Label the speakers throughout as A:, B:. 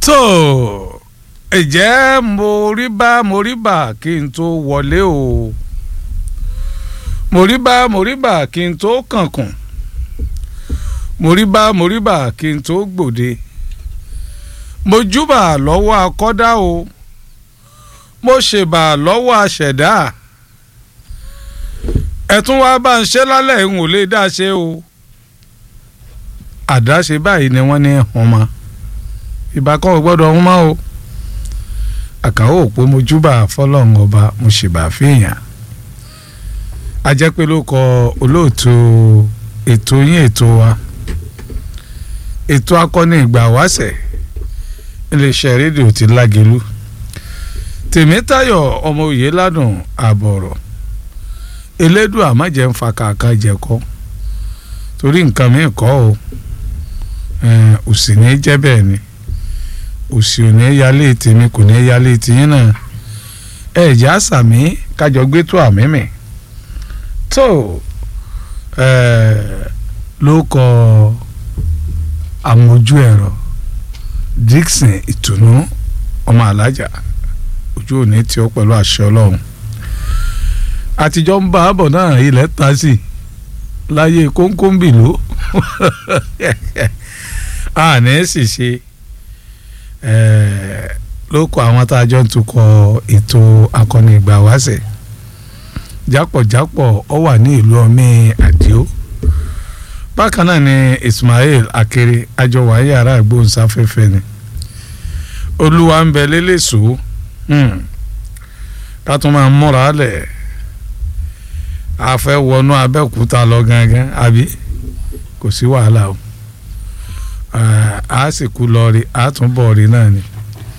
A: tó ẹ̀jẹ̀ mo rí bá mo rí bà kí n tó wọlé o mo rí bá mo rí bà kí n tó kànkùn mo rí bá mo rí bà kí n tó gbòde mo júbà lọ́wọ́ akọ́dá o mo ṣèbà lọ́wọ́ aṣẹ̀dá ẹ̀tún wá bá ń ṣe lálẹ́ ń ò lè dá ṣe o àdáṣe báyìí ni wọ́n ní hàn mọ́ ìbákan ò gbọ́dọ̀ hàn mọ́ o àkàwọ́ òpó mo júbà fọlọ́run ọba mo ṣèbà fèèyàn ajẹ́pẹ́ ló kọ olóòtú ètò yín ètò wa ètò akọni ìgbà wáṣẹ̀ iléeṣẹ́ rédíò ti lágẹ̀lú tèmítayọ̀ ọmọ òye ládùn àbọ̀rọ̀ elédùn àmọ́jẹ́ ń fa kàkà jẹ̀kọ́ torí nǹkan mi kọ́ o òsì ní jẹ́ bẹ́ẹ̀ ni òsì ò ní yálé tèmi kò ní yálé tìyín náà ẹ̀já sàmí kájọ gbé tó àmì mi tó ló kọ àmójú ẹ̀rọ Dixon ìtùnú ọmọ alájà ojú òní tí ó pẹ̀lú àṣẹ ọlọ́run àtijọ́ ń bá àbọ̀ náà ilẹ̀ ta sí láyé kóńkóńbì ló àní sì ṣe ló kọ àwọn tá a jọ ń tukọ̀ ètò akọni ìgbà wáṣẹ̀ jápọ̀jápọ̀ ọ wà ní ìlú ọmí àdìo bákan náà ni Ismail Akere àjọwà yàrá ìgbóhùnsáfẹ́fẹ́ ni olúwa ń bẹ lélẹ́sọ̀ọ́ ká tún máa múra lẹ̀ a fẹ́ wọnú abẹ́òkúta lọ gangan àbí kò sí wàhálà o a sì kú lọ rí a tún bọ̀ rí náà ni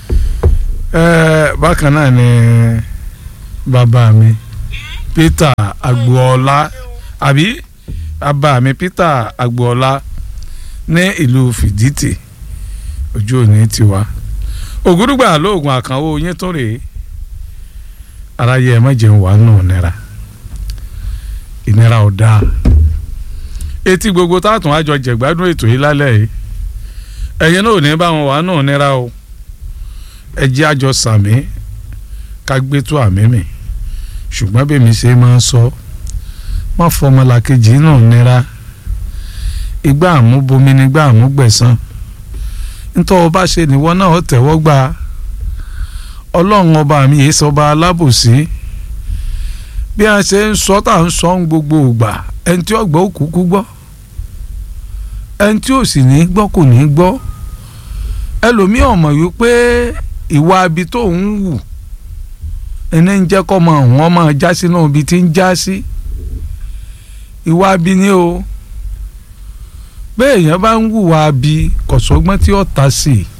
A: bákan náà ni bàbá mi Peter Agboola àbí bàbá mi Peter Agboola ní ìlú Fìdítì ojú òní tiwa ògúdùgbà lóògùn àkànwó yín tó rèé aráyé ẹ má jẹun wà nù nira ìnira ò dáa etí gbogbo táàtún àjọ jẹ̀gbádùn ètò yìí lálẹ́ yìí ẹ̀yin náà ò ní bá wọn wà nù nira o ẹ jẹ́ àjọ sàmí ká gbé tó àmì mi ṣùgbọ́n bèmi ṣe máa ń sọ má fọmọlàkejì náà nira igbá àmúbomi nígbà àmúgbẹ̀san nítorí ọba ṣe nìwọ náà ó tẹ̀wọ́ gbà ọlọ́run ọba mi yìí sọba alábòsí bí a ṣe ń sọ tá à ń sọ ń gbogbo ìgbà ẹni tí ó gbọ́ ó kúkú gbọ́ ẹni tí ò sì ní gbọ́ kò ní gbọ́ ẹlòmíì ọ̀mọ̀ wípé ìwà abi tó ń wù ẹni ń jẹ́ kọ́ ọmọ àwọn ọmọ já sínú ibi tí ń já sí ìwà abi ni o bẹ́ẹ̀ èèyàn bá ń wùwà abi kọ̀sọ́gbọ́n tí ó ta sí i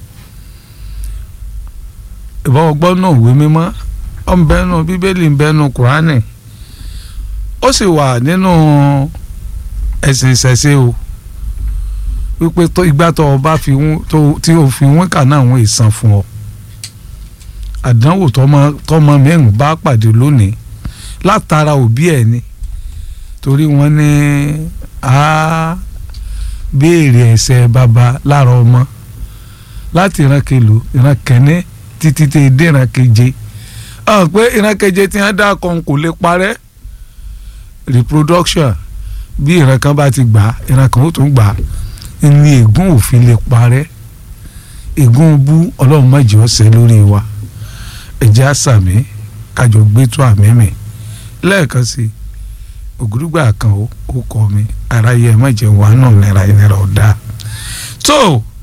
A: ìbá ọgbọ́n náà wé mímọ́ ọ̀nbẹ́nu bíbélì ńbẹ́nu kùránì ó sì wà nínú ẹ̀sìn ìṣẹ̀ṣe o wípé ìgbà tó o bá fi tí o fi wọ́n kà náà wọ́n ìsan fún ọ àdánwò tọmọ mẹ́rin bá pàdé lónìí látara òbí ẹ̀ ni torí wọ́n ní a béèrè ẹ̀ṣẹ̀ bàbá lára ọmọ láti ìran kelo ìran kẹ́ni títí tẹ dé ìran keje hàn pé ìran keje tí wọ́n dá kan kò lè parẹ́ reproduction bí ìran kan bá ti gbà ìran kan ó tún gbà ní ègún òfin lè parẹ́ ègún bú ọlọ́run má jẹ́ ọ̀sẹ̀ lórí wa ẹ̀jẹ̀ àṣàmì kájọ gbé tó àmì mi lẹ́ẹ̀kan sí ògùrúgbà kan ó kọ́ mi aráyé ẹ̀ má jẹ́ wà náà nira ìnira ọ̀dà tó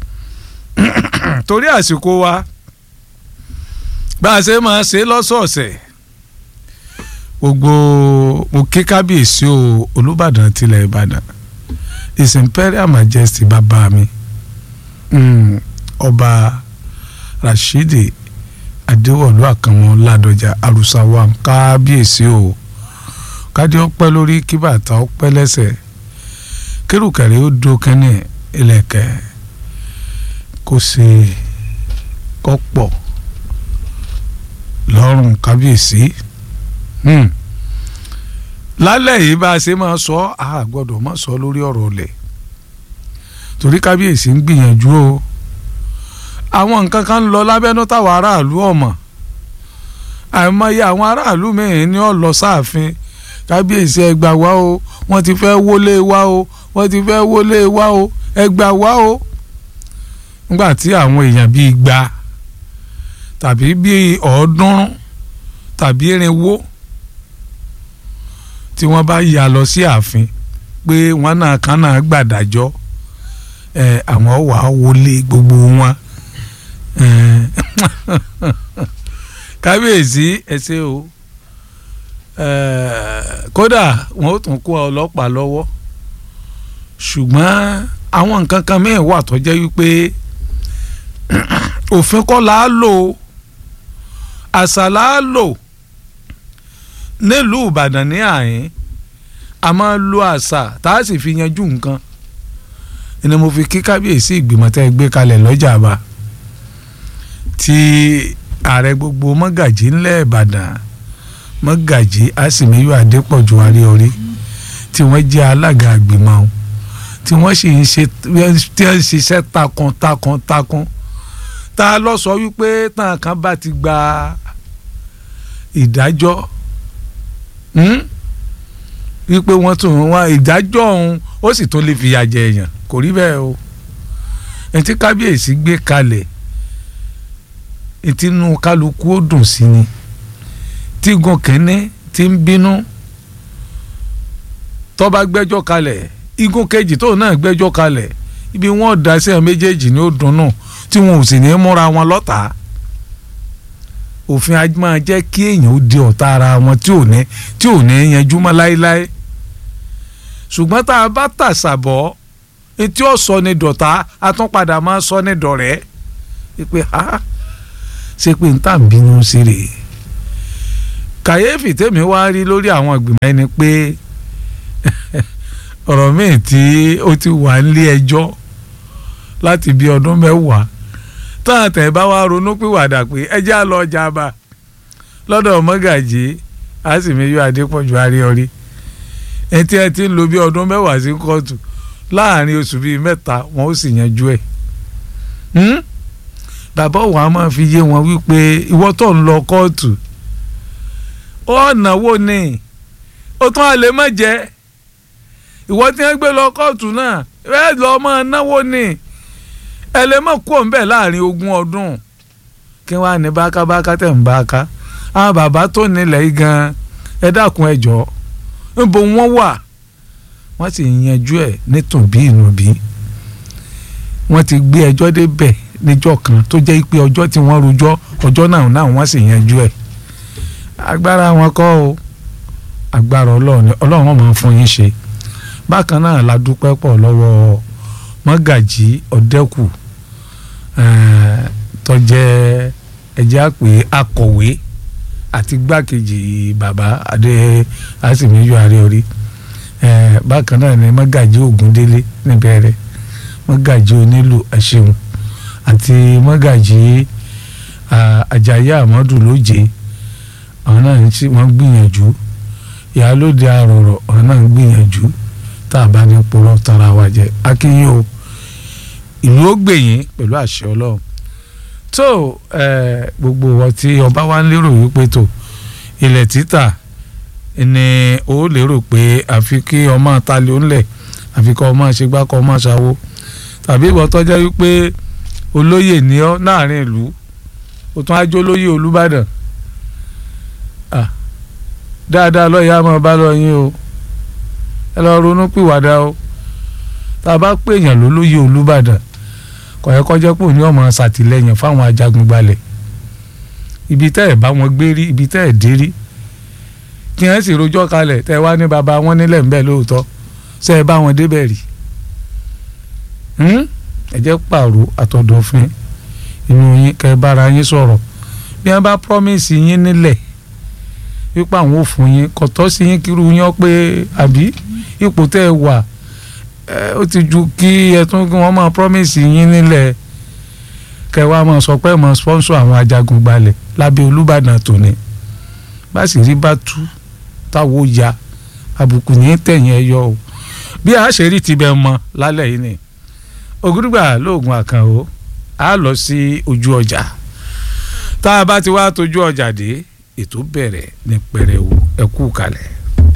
A: torí àsìkò wa bá a ṣe máa ṣe lọ́sọ̀ọ̀sẹ̀ gbogbo mo ké kábíyèsí o olùbàdàn tilẹ̀ ìbàdàn his imperial majesty bàbá mi mm, ọba rashidi adéwọ̀lú àkànmọ́ ládọjà arúsáwá kábíyèsí o kádé ọpẹ́ lórí kí bàtà ọpẹ́ lẹ́sẹ̀ kérùkẹ̀rẹ́ ó do kẹ́nì ilẹ̀kẹ̀ kó ṣe kọ́pọ̀ lọ́rùn kábíyèsí lálẹ́ yìí bá a ṣe máa sọ a gbọ́dọ̀ má sọ lórí ọ̀rọ̀ ọ̀lẹ̀ torí kábíyèsí ń gbìyànjú o àwọn nǹkan kan ń lọ lábẹ́nú táwọn aráàlú ọ̀mọ̀ àìmọye àwọn aráàlú mẹ́rin ni ó lọ sáàfin kábíyèsí ẹgbà wá o wọ́n ti fẹ́ wọlé wá o wọ́n ti fẹ́ wọlé wá o ẹgbà wá o nígbà tí àwọn èèyàn bíi igba tàbí bíi ọ̀ọ́dúnrún tàbí irinwó tí wọ́n bá yà lọ sí ààfin pé wọ́n náà kan náà gbàdájọ́ ẹ àwọn wà á wọlé gbogbo wọn kábíyèsí ẹ ṣé o kódà wọn ó tún kó ọlọ́pàá lọ́wọ́ ṣùgbọ́n àwọn nǹkan kan mẹ́rin wà tó jẹ́ wípé òfin kọ́ là á lò àṣà là á lò nílùú Ìbàdàn ní àyín a máa lo àṣà tá a sì fi yanjú nǹkan ni mo fi kí kábíyèsí ìgbìmọ̀ tẹ́ ẹ gbé kalẹ̀ lọ́jà bá tí ààrẹ gbogbo mọ́gàjí ńlẹ̀ Ìbàdàn mọ́gàjí àsìmíyù adépọ̀jù aríorí tí wọ́n jẹ́ alága àgbìmọ̀ ọ̀hún tí wọ́n sì ń ṣe tí wọ́n ń ṣiṣẹ́ takuntakun takun tá a lọ sọ wípé tàn kan bá ti gba ìdájọ́ wípé wọ́n tún wá ìdájọ́ ọ̀hún ó sì tún lè fìyà jẹ èèyàn kò rí bẹ́ẹ̀ o ẹni tí kábíyèsí gbé kalẹ̀ ìtinú kálukú ó dùn sí ni tí gun kínní ti ń bínú tó bá gbẹ́jọ́ kalẹ̀ igun kejì tóun náà gbẹ́jọ́ kalẹ̀ ibi wọn dá sí àwọn méjèèjì ní ó dunnú tí wọn ò sì ní múra wọn lọ́tàá òfin ajé máa jẹ́ kí èèyàn ó di ọ̀tá ara wọn tí ò ní tí ò ní yanjú mọ́ láéláé ṣùgbọ́n tá a bá tàṣàbọ̀ etí ó sọ ní dọ̀tá a tún padà máa sọ ní dọ̀rẹ́ pé ha ṣe pé n tà ń bínú sí rè kàyéfì tèmi wá rí lórí àwọn ìgbìmọ̀ ẹni pé ọ̀rọ̀ míì tí ó ti wà nílé ẹjọ́ láti bí ọdún mẹ́wàá táwọn tẹ̀ bá wá ronú pìwàdà pé ẹjẹ́ á lọ ọjà bá lọ́dọ̀ mọ́gàjì àsìmíyọ adépọ̀jù aríọrí ẹtí ẹ ti ń lo bí ọdún mẹ́wàá sí kóòtù láàrin oṣù bíi mẹ́ta wọn ó sì yanjú ẹ̀ bàbá wa máa fi yé wọn wípé ìwọ tó ń lọ kóòtù ọ̀nà wo ni ó tún àlè má jẹ́ ìwọ tí wọ́n gbé lọ kóòtù náà ẹ lọ́ọ́ máa náwó ni ẹlẹ́mọ̀ kú òun bẹ́ẹ̀ láàrin ogún ọdún kí wọ́n á ní bákábáká tẹ̀ ń báká àwọn bàbá tó nílẹ̀ yìí gan ẹ dákun ẹ jọ níbo wọ́n wà wọ́n sì yanjú ẹ̀ nítòbí ìnùbí wọ́n ti gbé ẹjọ́ débẹ̀ níjọ́ kan tó jẹ́ pé ọjọ́ tí wọ́n rojọ́ ọjọ́ náà náà wọ́n sì yanjú ẹ̀ agbára wọn kọ́ o agbára ọlọ́run ọlọ́run máa fún yín ṣe bákan náà la dúpẹ́ pọ̀ lọ́wọ́ mọ́gàjí ọ̀dẹ́kù tó jẹ́ ẹjẹ́ àpè akọ̀wé àti gbákejì bàbá adé àsìmíyọ àríorí bákan náà ni mọ́gàjí ògúndélé níbẹ̀rẹ̀ mọ́gàjí onílù ẹ̀ṣẹ̀hùn àti mọ́gàjí àjàyí àmọ́dù lóje àwọn náà ń tí wọ́n gbìyànjú ìyálóde àròrọ̀ àwọn náà ń gbìyànjú tá a bá ní purọ́ tara wa jẹ akínyìn o ìlú ó gbèyìn pẹ̀lú àṣẹ ọlọ́run tó gbogbo wọn tí ọba wa ń lérò wípé tó ilẹ̀ títà ni ó lérò pé àfi kí ọmọ àtàlẹ́ òǹlẹ̀ àfi kọ́ ọmọ àṣegbá kọ́ ọmọ àṣàwó tàbí ìwọ tọ́jà wípé olóyè ní ọ láàrin ìlú ó tún á jó olóyè olúbàdàn dáadáa lọ́ọ̀yà máa bá lọ yín o ẹ lọ ronú pìwàdà o tá a bá pèèyàn lólóyè olúbàdàn kò yẹ kó jẹ́ pé òní ọmọ ṣàtìlẹ́yìn fáwọn ajagun gbalẹ̀ ibi tẹ́ ẹ̀ bá wọn gbé rí ibi tẹ́ ẹ̀ dé rí kí wọ́n sì rojọ́ kalẹ̀ tẹ́ ẹ wá ní baba wọn nílẹ̀ ń bẹ̀ lóòótọ́ ṣe é bá wọn débẹ̀ rí ẹ jẹ́ pààrọ̀ àtọ̀dọ̀fin inú yín kẹ́ ẹ bára yín sọ̀rọ̀ bí wọ́n bá promise yín nílẹ̀ wípé àwọn ò fún yín kò tọ́ sí yín kírú yín pé àbí ipò tẹ́ ẹ wà ó ti ju kí ẹ tún kí wọ́n máa promise yín nílẹ̀ kẹ́ wá máa sọ pé ẹ máa sponsor àwọn ajagun gbalẹ̀ lábẹ́ Olúbàdàn tòní bá sì rí bá tú táwo ya àbùkù ní tẹ̀yìn ẹ yọ o bí a ṣe rí tibẹ̀ mọ lálẹ́ yìí ni ògúdùgbà lóògùn àkànó a lọ sí ojú ọjà tá a bá ti wá tójú ọjà dé ètò bẹ̀rẹ̀ ní pẹrẹwu ẹ kú kalẹ̀.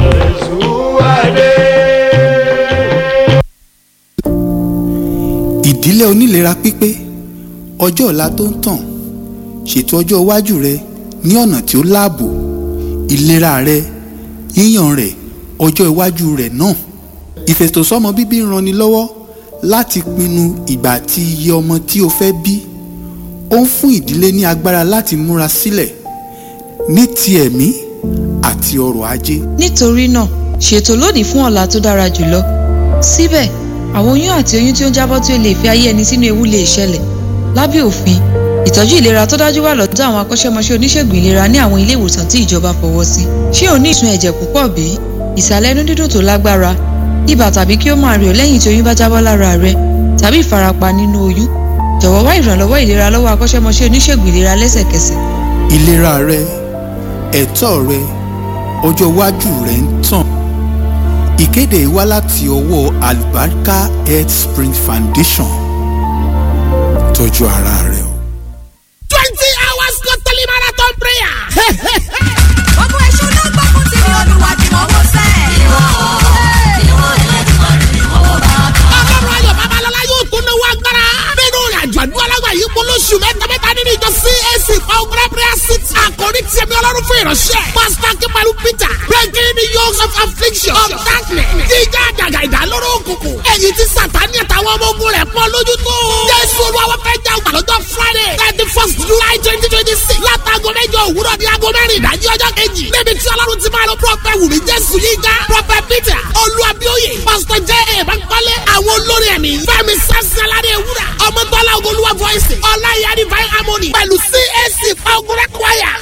B: ìdílé onílera pípé ọjọ́ ọ̀la tó ń tàn ṣètò ọjọ́ iwájú rẹ ní ọ̀nà tí ó láàbò ìlera rẹ yíyàn rẹ ọjọ́ iwájú rẹ náà ìfètòsọ́mọ bíbí ń ranni lọ́wọ́ láti pinnu ìgbà àti iye ọmọ tí o fẹ́ bí ó ń fún ìdílé ní agbára láti múra sílẹ̀ ní ti ẹ̀mí àti ọrọ̀ ajé
C: nítorí náà ṣètò lónìí fún ọ̀la tó dára jùlọ síbẹ̀ àwọn oyún àti oyún tí ó ń jábọ́ tí ó lè fi ayé ẹni sínú ewu lè ṣẹlẹ̀ lábẹ́ òfin ìtọ́jú ìlera tó dájú wà lọ́dọ̀ àwọn akọ́ṣẹ́mọṣẹ́ oníṣègùn ìlera ní àwọn ilé ìwòsàn tí ìjọba fọwọ́ sí ṣé o ní ìsun ẹ̀jẹ̀ púpọ̀ bí ìsàlẹ̀ inú dídùn tó lágbára ibà tàbí kí ó máa rẹ̀ ọ́ lẹ́yìn tí oyún bá jábọ́ lára rẹ tàbí ìfarapa nínú oyún jọ̀wọ́ wá ìrànlọ́wọ́ ìlera lọ́wọ́ akọ́ṣẹ́mọṣẹ́ oníṣègùn ìlera lẹ́sẹ̀kẹsẹ̀
B: ìlera rẹ ẹ̀tọ́ rẹ ọjọ́ iwájú rẹ ń tàn ìkéde yìí wá láti ọwọ́ Albarka Health Spring Foundation tọ́jú ara rẹ o.
D: twenty hours totally marathon prayer.
E: Gbogbo èṣù ló gbógun ti ní olúwa tí mo wó sẹ́. Ìwọ ìwọ ẹlẹ́dùnmọ̀ ni mo wó bá.
D: ọlọ́run ayọ̀ babalọ́lá yóò tún náwó agbára. nínú ìrìnàjò àdúrà lágbà yìí kó lóṣù mẹ́tamẹ́ta nínú ìjọ CAC Power Prayer City. àkòrí tiẹ̀ mi ọlọ́run fún ìránṣẹ́. pásítọ̀ Akínpẹ̀lú Peter breaking the yokes of affliction of darkness. jíjá àjàgà ìdálóró òkùnkùn. èyí tí sàtáni àtàwọn ọmọ ogun rẹ̀ pọ́n lójú tó. jésù olúwa fẹ́ jà ọgbà lọ́jọ́ Friday thirty first July twenty twenty six. látago mẹ́jọ òwúrọ̀ di aago mẹ́rin ìdájí ọjọ́ kejì. níbi tí ọlọ́run ti máa lọ prọfẹ̀ wùmí jésù yíga prọfẹ̀ Peter olúwàbíòye pásítọ̀ jẹ́ èèbánkọ́lé àwọn olórin ẹ̀mí fẹ́mi sẹ́sẹ́ládé ewúrà ọmọdọ́lá ogolúwa voice ọláyà divine harmony pẹ̀lú CAC fagurẹ́ choir